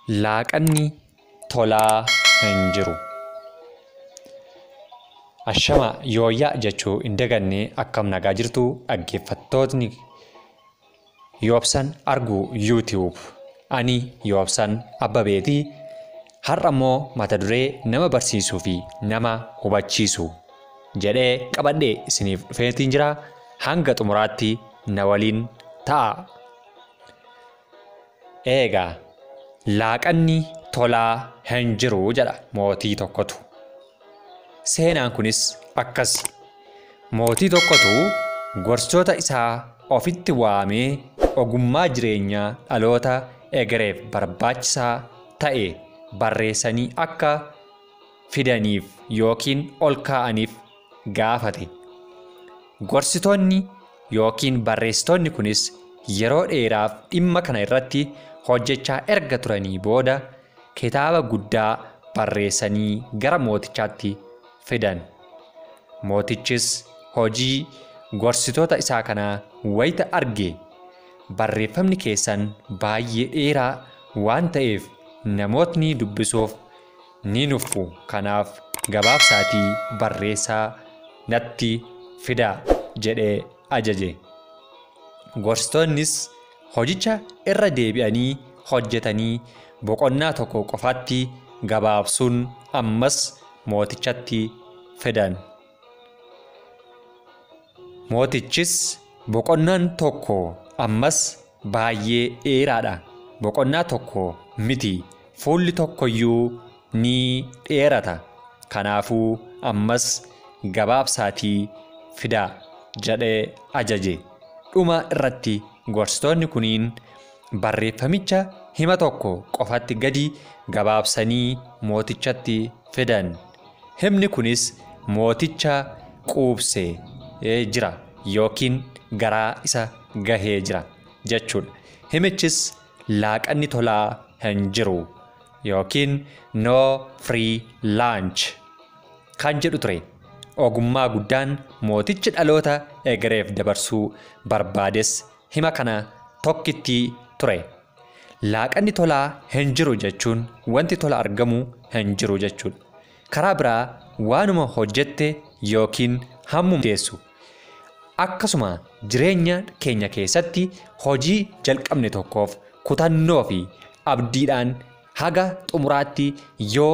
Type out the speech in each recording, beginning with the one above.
Laaqanni tolaa hin jiru. Ashama yooyyaa jechuu hin daganne akkam nagaa jirtu dhaggeeffattootni yoobsan argu yuutiyuub. Ani yoobsan abbabeetii har'a immoo mata duree nama barsiisuu fi nama hubachiisu jedhee qabadhee isiniif dhufeetiin jira hanga xumuraatti na waliin ta'a. Eegaa laaqanni tolaa hin jiru jedha mootii tokkotu. Seenaan kunis akkas. Mootii tokkotu gorsoota isaa ofitti waamee ogummaa jireenyaa dhaloota egereef barbaachisaa ta'e barreessanii akka fidaniif yookiin ol kaa'aniif gaafate. Gorsitoonni yookiin barreessitoonni kunis yeroo dheeraaf dhimma kana irratti hojjechaa erga turanii booda kitaaba guddaa barreessanii gara mootichaatti fidan. Mootichis hojii gorsitoota isaa kanaa wayita arge barreeffamni keessan baay'ee dheeraa waan ta'eef namootni dubbisuuf ni nuffu kanaaf gabaabsaatii barreessaa natti fidaa jedhee ajaje. Gorsitoonnis hojicha irra deebi'anii hojjetanii boqonnaa tokko qofaatti gabaabsuun ammas mootichatti fidan. Mootichis boqonnaan tokko ammas baay'ee dheeraadha. Boqonnaa tokko miti fuulli tokkoyyuu ni dheerata. Kanaafuu ammas gabaabsaatii fidaa jedhee ajaje. Dhuma irratti gorsitoonni kuniin barreeffamicha hima tokko qofatti gadi gabaabsanii mootichatti fidan. Himni kunis mooticha quubsee jira yookiin garaa isa gahee jira jechuudha. Himichis laaqanni tolaa hin jiru yookiin no free lunch kan jedhu ture. Ogummaa guddaan mootichi dhaloota egereef dabarsuu barbaades hima kana tokkitti ture. Laaqanni tolaa hin jiru jechuun wanti tola argamu hin jiru jechuudha. Karaa biraa waanuma hojjette yookiin hammuma teessu. Akkasuma jireenya keenya keessatti hojii jalqabne tokkoof kutannoo fi abdiidhaan haga xumuraatti yoo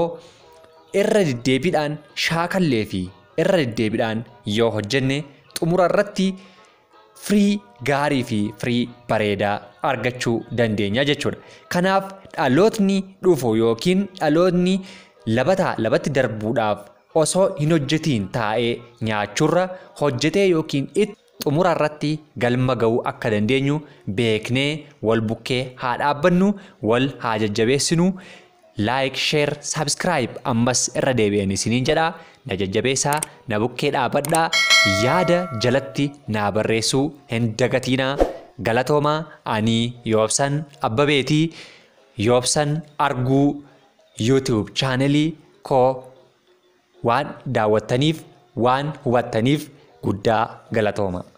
irra deddeebiidhaan shaakallee fi irra deddeebiidhaan yoo hojjenne xumura irratti firii gaarii fi firii bareedaa argachuu dandeenya jechuudha. Kanaaf dhalootni dhufu yookiin dhalootni labataa labatti darbuudhaaf osoo hin hojjetiin taa'ee nyaachuurra hojjetee yookiin itti xumura irratti galma ga'uu akka dandeenyu beeknee wal bukkee haa dhaabbannu wal haa jajjabeessinu laayik sheer saabskiraayib ammas irra deebi'an isiniin jedha na jajjabeessaa na bukkee dhaabadhaa yaada jalatti naa barreessuu hin dagatiinaa galatoomaa ani yoobsan abbabeetii yoobsan arguu yuutiyuub chaanelii koo waan daawwattaniif waan hubattaniif guddaa galatooma.